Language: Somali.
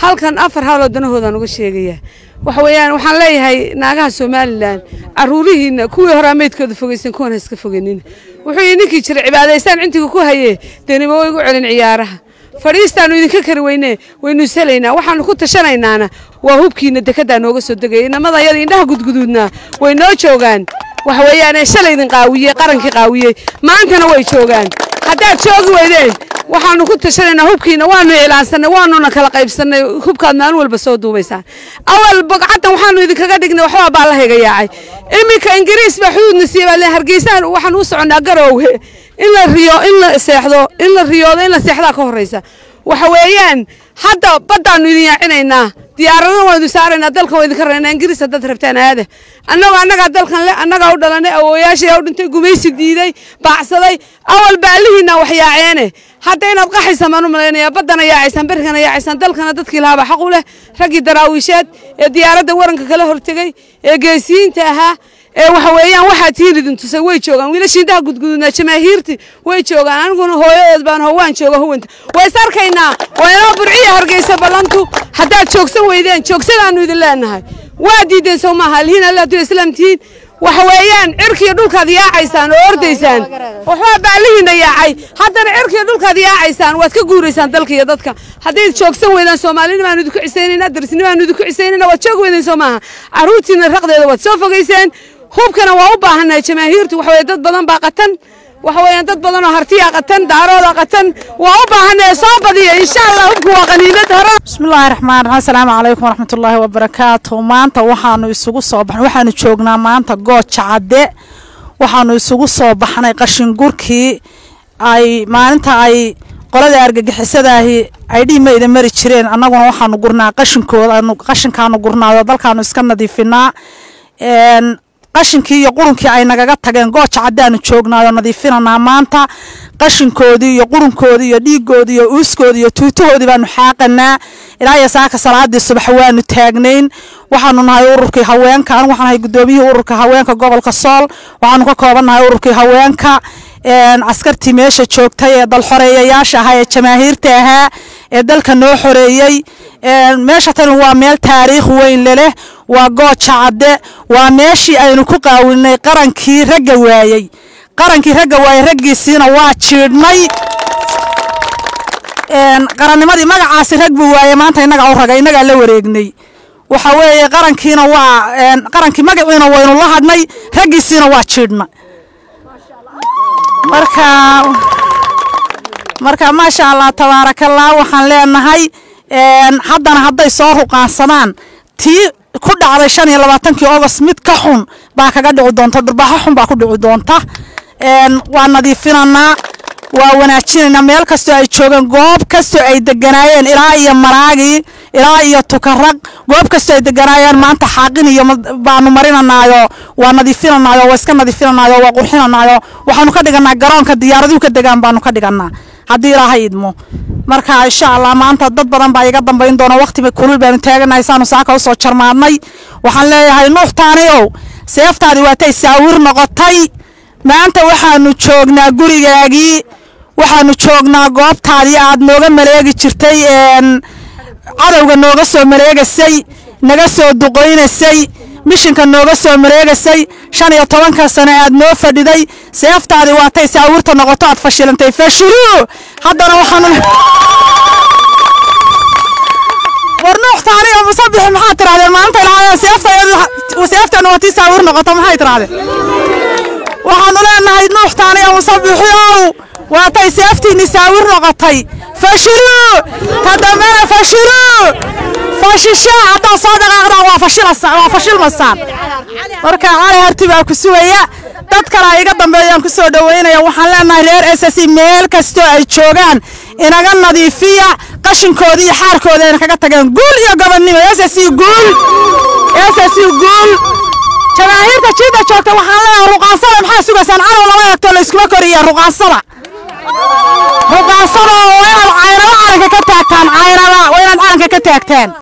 halkan afar hawloo danahoodan uga sheegaya waxa weeyaan waxaan leeyahay naagaha somalilan caruurihiina kuwii horaa meydkooda fogeysan kuwan ha iska fogenin wuxuu yidhi ninkii jira cibaadaysaan cintiga ku haye denima way igu celin ciyaaraha fadhiistaanu idinka kari weyne waynu isalaynaa waxaanu ku tashanaynaana waa hubkiina dekedaa nooga soo degaya inamada yada indhaha gudguduudnaa way noo joogaan waxa weeyaan shalay idin qaawiyey qarankii qaawiyey maantana way joogaan haddaad joogi weydeen waxaanu ku tashanaynaa hubkiina waanu iclaansanay waanuna kala qaybsanay hubkaad maalin walba soo duubaysaan awal bogcaddan waxaanu idinkaga dhignay waxbaa baa la hayga yaacay iminka ingiriis baa xuduudna siiya baa lee hargeysaan waxaan u soconnaa garowge in la riyo in la seexdo in la riyoodo in la seexdaa ka horraysa waxa weeyaan hadda baddaanu idin yaacinaynaa diyaaradana waa idin saaraynaa dalkan waa idinka raynaa ingiriis haddaad rabtaan aada annagoo annagaa dalkan le annagaa u dhalanay awooyaashii u dhintay gumaysi diiday baacsaday awal baalihiinaa wax yaaceene hadda inaad qaxaysaan baan u malaynayaa baddana yaacaysaan berrigana yaacaysaan dalkana dadkii lahaaba xaq u leh raggii daraawiisheed ee diyaaradda waranka kala hortegey ee geesiyiinta ahaa ee waxa weeyaan waxaa tiin idin tusay way joogaan wiilashii indhaha gudgududnaa jamaahiirti way joogaan aniguna hooyadeed baan howaan jooga huwanta waa is arkaynaa waa inoo burciya hargeysa ballantu haddaad joogsan weydeen joogsadaanu idin leenahay waa diideen sow maaha alhiin allaatu islaam tihiin waxa weeyaan cirkiiyo dhulkaad yaacaysaan oo ordaysaan waxbaa baalihiina yaacay haddana cirkiiyo dhulkaad yaacaysaan waad ka guuraysaan dalka iyo dadka haddayd joogsan weydaan soomaalina baanu idinku cisaynayna darisni baanu idinku cisaynayna waad joogi weydeen soo maaha carruurtiina raqdeeda waad soo fogayseen hubkana waa u baahannahay jamaahiirtu waxa weye dad badan baa qatan waxa weeyaan dad badan oo hartiya qatan daarooda qatan waa u baahannahay soo badiya insha allah hubku waa qaniimad hore bismillaahi raxmaan raxiim asalaamu calaykum waraxmatullaahi wabarakaatu maanta waxaanu isugu soo baxnay waxaanu joognaa maanta gooja cadde waxaanu isugu soo baxnay qashin gurkii ay maalinta ay qolada argagixisadaahi ay dhiimayda mari jireen annaguna waxaanu gurnaa qashinkooda qashinkaanu gurnaayo dalkaanu iska nadiifinaa qashinkii iyo qurunkii ay nagaga tageen gooja caddaanu joognaayo nadiifinanaa maanta qashinkoodii iyo qurunkoodii iyo dhiigoodii iyo uuskoodii iyo tuutahoodii baanu xaaqanaa ilaa iyo saaka salaadii subax waanu taagnayn waxaanu nahay ururkii haweenka anigu waxaan nahay guddoomiyihii ururka haweenka gobolka sool waxaanu ka koobannahay ururkii haweenka askartii meesha joogtay ee dalxoreeyayaasha ahaa ee jamaahiirta ahaa ee dalka noo xoreeyey meesha tani waa meel taariikh weyn leleh waa gooja cadde waa meeshii aynu ku qaawinay qarankii ragga waayey qarankii ragga waayey raggiisiina waa jiidhnay qarannimadii magacaasi rag buu waayey maanta innagaa u raga innagaa la wareegnay waxa weeye qarankiina waa qarankii magaciina waynu la hadhnay raggiisiina waa jiidhna marka marka maasha allah tabaarakallah waxaan leenahay haddana hadday soo ruqaansadaan tii ku dhacday shan iyo labaatankii agost mid ka xun baa kaga dhici doonta durbaaxo xun baa ku dhici doonta waa nadiifinanaa waa wanaajinaynaa meel kastoo ay joogeen goob kastoo ay deganaayeen ilaa iyo maraagii ilaa iyo tukaraq goob kastoo ay deganaayeen maanta xaaqin iyo baanu marinanaayo waa nadiifinanaayo waa iska nadiifinanaayo waa qurxinanaayo waxaanu ka dhiganaa garoonka diyaaraduhu ka degaan baanu ka dhiganaa haddii ilaahay idmo marka insha allah maanta dad badan baa iga dambayn doona waqti kulul baanu taaganahay saanu saaka usoo jarmaadnay waxaan leeyahay nuux taaniow seeftaadii waatay saawir noqotay maanta waxaanu joognaa gurigaagii waxaanu joognaa goobtaadii aad nooga maleegi jirtay cadowga nooga soo maleegasay naga soo duqoynasay mishinka nooga soo maleegasay shan iyo tobanka sane aad noo fadhiday seeftaadii waatay saawirta noqoto aad fashilantay fashiluu haddana waxaanu war nuux taani oo musabixi maxaa tirahdeen maalinta ilaa seefteenu waa tii saawir noqoto maxay tirahdeen waxaanu leenahay nuux taani oo musabixiow waatay seeftiinni saawir noqotay fashiluu tadambena fashiluu fashishaa haddaa soo dhaqaaqdaan waa fashilmasaan marka cali harti baa ku sugaya dad kale iga dambeeyaan ku soo dhoweynaya waxaan leenahay reer ss meel kastoo ay joogaan inaga nadiifiya qashinkoodii iyo xaarkooda ayna kaga tageen guul iyo gobonnimo ss guul ss guul jamaahiirta jiidda joogta waxaan leeyahay ruqaansada maxaa sugaysaan calow lama eegto layskuma koriya ruqaansada ruqaansada waa inaad caynaba calanka ka taagtaan caynaba waa inaad calanka ka taagtaan